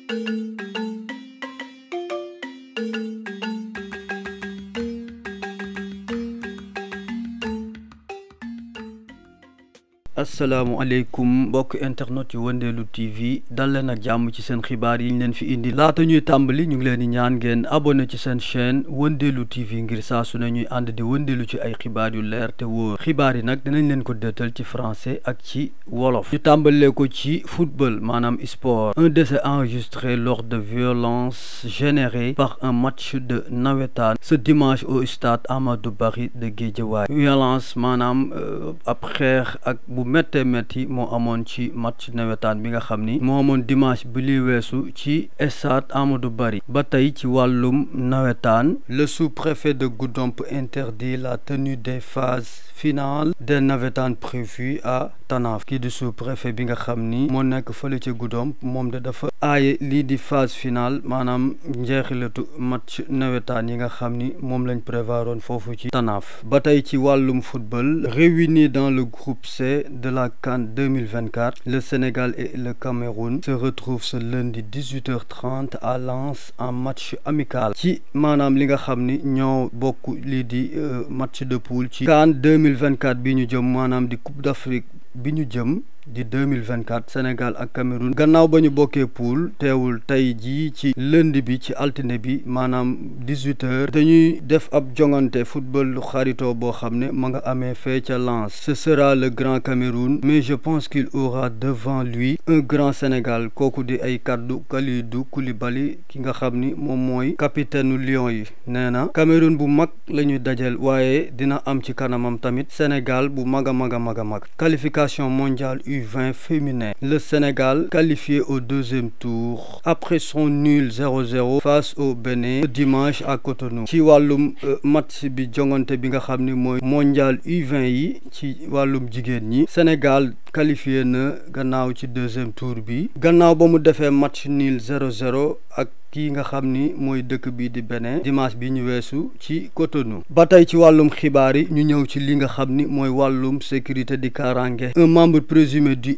asalaamaaleykum mbokk internet yu wëndeelu TV dal leen ak jàmm ci seen xibaar yi ñu leen fi indi laata ñuy tàmbali ñu ngi leen di ñaan ngeen abonné ci seen chaîne wëndeelu TV ngir saa su ne ñuy ànd di wëndeelu ci ay xibaar yu leer te wóor xibaar yi nag dinañ leen ko dëttal ci français ak ci wolof ñu tàmbalee ko ci football maanaam sport un décès enregistré lors de violences générées par un match de nawetaan ce dimanche au stade Amadou Barry de Guédiawaye violence maanaam ab xeex ak bu méttee métti moo amoon ci match nawetaan bi nga xam ni moo amoon dimanche bi li weesu ci stade Amadou Barry ba tey ci wàllum nawetaan le sous-préfet de Goudomp interdit la tenue des phases finales des navétanes prévues à Tanaf kii di sous-préfet bi nga xam ni moo nekk fële ci Goudomp moom de dafa aaye lii di phase finale maanaam njeexilatu match nawetaan yi nga xam ni moom lañ prévoiroon foofu ci Tanaf ba tey ci wàllum football réunis dans le groupe C de la CAN 2024 le Sénégal et le Cameroun se retrouvent ce lundi 18h30 à Lens en match amical ci maanaam li nga xam ni ñoo bokk lii di match de poule ci CAN 2024 bi ñu jëm maanaam di Coupe d'Afrique bi ñu jëm di 2024 Sénégal ak Cameroun gannaaw ba ñu bokkee poule teewul tey jii ci lundi bi ci altine bi maanaam 18 heures dañuy def ab jongante football lu xaritoo boo xam ne ma nga amee fee ca Lens ce sera le grand Cameroun mais je pense qu'il aura devant lui un grand Sénégal kooku di ay kaddu Kalidou Koulibaly ki nga xam ni moom mooy capitaine Lions yi nee na Cameroun bu mag la ñuy dajal waaye dina am ci kanamam tamit Sénégal bu mag a mag a mag a mag qualification mondiale U20 féminin le Sénégal qualifié au deuxième tour après son nul 0-0 face au Bénin dimanche à Cotonou ci wàllum match bi jongante bi nga xam ni mooy mondial U20 yi ci wàllum jigéen ñi Sénégal qualifié na gannaaw ci deuxième tour bi gannaaw ba mu defee match nul 0-0 ak kii nga xam ni mooy dëkk bii di Bénin dimanche bi ñu weesu ci Cotonou ba tey ci wàllum xibaar yi ñu ñëw ci li nga xam ni mooy wàllum sécurité di kaaraange un membre présumé du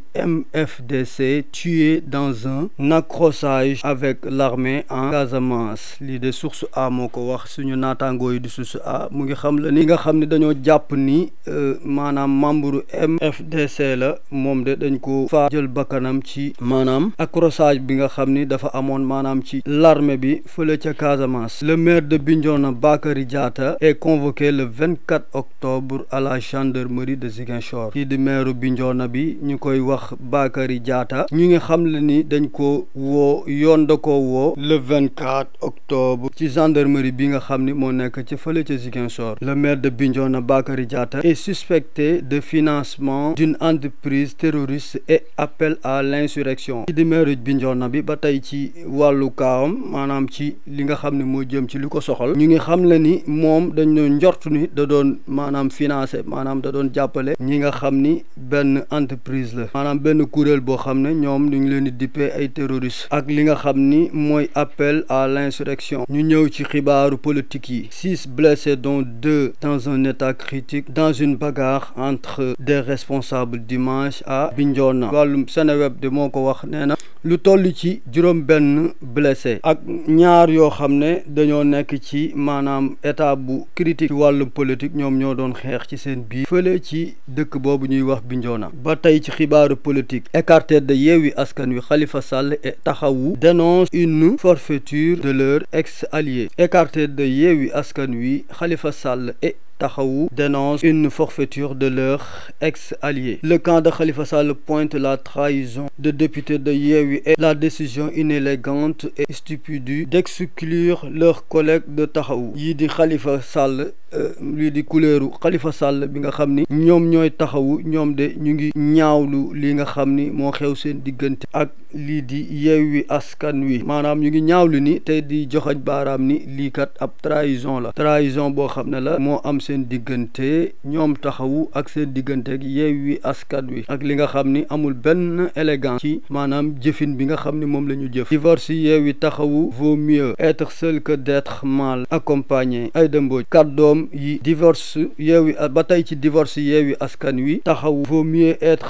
MFDC tué dans un accrochage avec l'armée en Casamance lii de source a moo ko wax suñu naataangoo yi di source a mu ngi xam la ni nga xam ni dañoo jàpp ni maanaam membre MFDC la moom de dañ ko faa jël bakkanam ci maanaam accrochage bi nga xam ni dafa amoon maanaam ci l'armée bi fële ca Casamance le maire de Bignona Bakary Diatta est convoqué le 24 octobre à la gendarmerie de Ziguinchor kii di maire Bignona bi ñu koy wax Bakary Diatta ñu ngi xam le ni dañ ko woo yoon da ko woo le 24 octobre ci gendarmerie bi nga xam ni moo nekk ci fële ca Ziguinchor le maire de Bignona Bakary Diatta est suspecté de financement d'une entreprise terroriste et appel à l'insurrection kii di maire Bignona bi ba tey ci wàllu kaawam maanaam ci li nga xam ne moo jëm ci li ko soxal ñu ngi xam le ni moom dañ doon njort ni da doon maanaam financé maanaam da doon jàppale ñi nga xam ni benn entreprise la maanaam benn kuréel boo xam ne ñoom ñu ngi leen di dippee ay terroristes ak li nga xam ni mooy appel à l'insurrection ñu ñëw ci xibaaru politique yi six blessés dont deux dans un état critique dans une bagarre entre des responsables dimanche à Bignona wàllum Seneweb de moo ko wax nee na lu toll ci juróom benn blessé ak ñaar yoo xam ne dañoo nekk ci maanaam état bu critique ci wàllum politique ñoom ñoo doon xeex ci seen biir fële ci dëkk boobu ñuy wax Bignona ba tey ci xibaaru politique écarté de Yewwi Askan Wi Khalifa Sall et Taxawu dénonce une forfaiture de leur ex-allié écarté de Yewwi Askan Wi Khalifa Sall et Taxawu dénonce une forfaiture de leur ex-allié le camp de Khalifa Sall pointe la trahison de députés de Yewwi et la décision inélégante et stupide d'exclure leurs collègues de Taxawu yii di Khalifa Sall lii di kuleeru Khalifa Sall bi nga xam ni ñoom ñooy taxawu ñoom de ñu ngi ñaawlu li nga xam ni moo xew seen diggante ak lii di Yewwi Askan Wi maanaam ñu ngi ñaawlu ni tey di joxañ baaraam ni lii kat ab trahison la trahison boo xam ne la moo am seen diggante ñoom taxawu ak seen diggante ak Yewwi Askan Wi ak li nga xam ni amul benn élégance ci maanaam jëfin bi nga xam ni moom la ñu jëf divorce Yewwi taxawu vaut mieux être seul que d'être mal accompagné Aïda Mbodj kàddoom yi divorce Yewwi ba tey ci divorce Yewwi Askan Wi taxawu vaut mieux être seul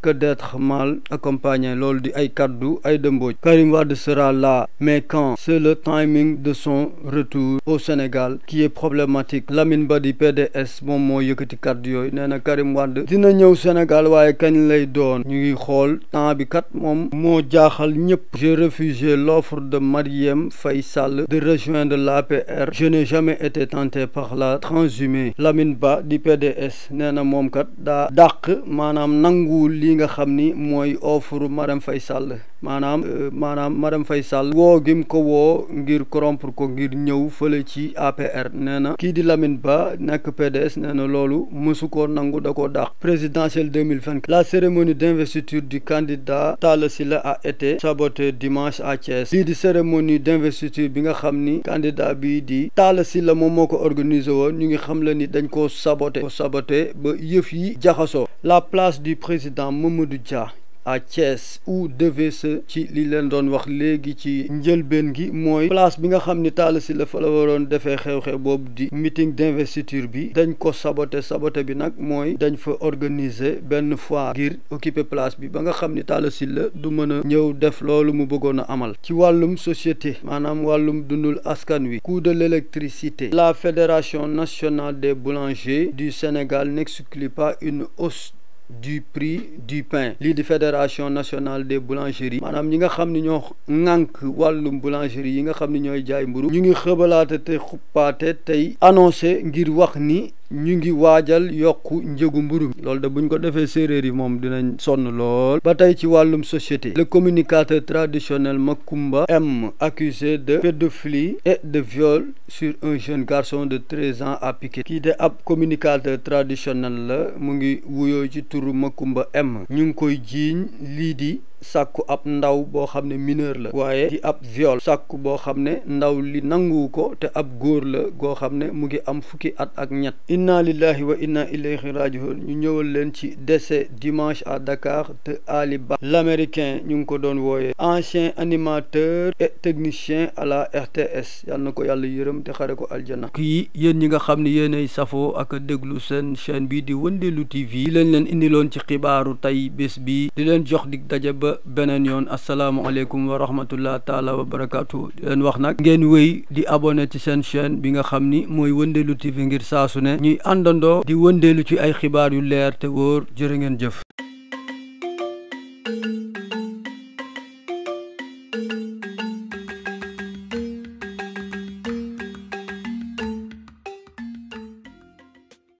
que d'être mal accompagné loolu di ay kaddu ay dëmbooj Karim Wade sera là mais quand c'est le timing de son retour au Sénégal qui est problématique Lamine Ba di PDS moom moo yëkkati kaddu yooyu nee na Karim Wade dina ñëw Sénégal waaye kañ lay doon ñu ngi xool temps bi kat moom moo jaaxal ñëpp j'ai refusé l'offre de Marième Faye Sall de rejoindre l'APR je n'ai jamais été tenté par la transhumance Lamine Ba di PDS nee na moom kat daa dàq maanaam nanguwul li nga xam ni mooy offre Marième Faye Sall maanaam maanaam Marième Faye Sall woo gim ko woo ngir corrompre ko ngir ñëw fële ci APR nee na kii di Lamine Ba nekk PDS nee na loolu mësu koo nangu da koo dàq présidentielle 2024 la cérémonie d'investiture du candidat Talla Sylla a été sabotée dimanche à Thiès lii di cérémonie d'investiture bi nga xam ni candidat bii di Talla Sylla moom moo ko organisé woon ñu ngi xam la ni dañ koo saboté ko saboté ba yëf yi jaxasoo la place du président Mamadou Dia à Thiès où devait se ci li leen doon wax léegi ci njëlbeen gi mooy place bi nga xam ni Talla Sylla fa la waroon defee xew-xew boobu di meeting d'investiture bi dañ ko saboté saboté bi nag mooy dañ fa organiser benn foire ngir occuper place bi ba nga xam ni Talla Sylla du mën a ñëw def loolu mu bëggoon a amal ci wàllum société maanaam wàllum dundul askan wi coût de l'électricité la fédération nationale des boulangers du Sénégal n'exclut pas une hausse du prix du pain lii di fédération nationale des boulangeries maanaam ñi nga xam ni ñoo ŋànk wàllum boulangerie yi nga xam ni ñooy jaay mburu ñu ngi xëbalaate te xuppaate tey annoncé ngir wax ni ñu ngi waajal yokku njëgu mburu mi loolu de buñ ko defee séeréer yi moom dinañ sonn lool ba tey ci wàllum société le communicateur traditionnel Makumba M accusé de pédophilie et de viol sur un jeune garçon de treize ans à Piquet kii de ab communicateur traditionnel la mu ngi wuyoo ci turu Makumba M ñu ngi koy jiiñ lii di sàkku ab ndaw boo xam ne mineur la waaye di ab viol sàkku boo xam ne ndaw li nanguwu ko te ab góor la goo xam ne mu ngi am fukki at ak ñett inna lillahi wa inna ilayhi rajiun ñu ñëwal leen ci décès dimanche à Dakar de Ali Ba l'américain ñu ngi ko doon wooyee ancien animateur et technicien à la RTS yal na ko yàlla yërëm te xare ko aljana kii yéen ñi nga xam ne yéenay safoo ak déglu seen chaîne bi di Wëndeelu TV di leen leen indiloon ci xibaaru tey bés bi di leen jox dig daje ba beneen yoon asalaamaaleykum wa rahmatullah taala wa barakaatu di leen wax nag ngeen wéy di abonné ci seen chaîne bi nga xam ni mooy Wëndeelu TV ngir saasu ne ñuy àndandoo di wëndeelu ci ay xibaar yu leer te wóor jërë ngeen jëf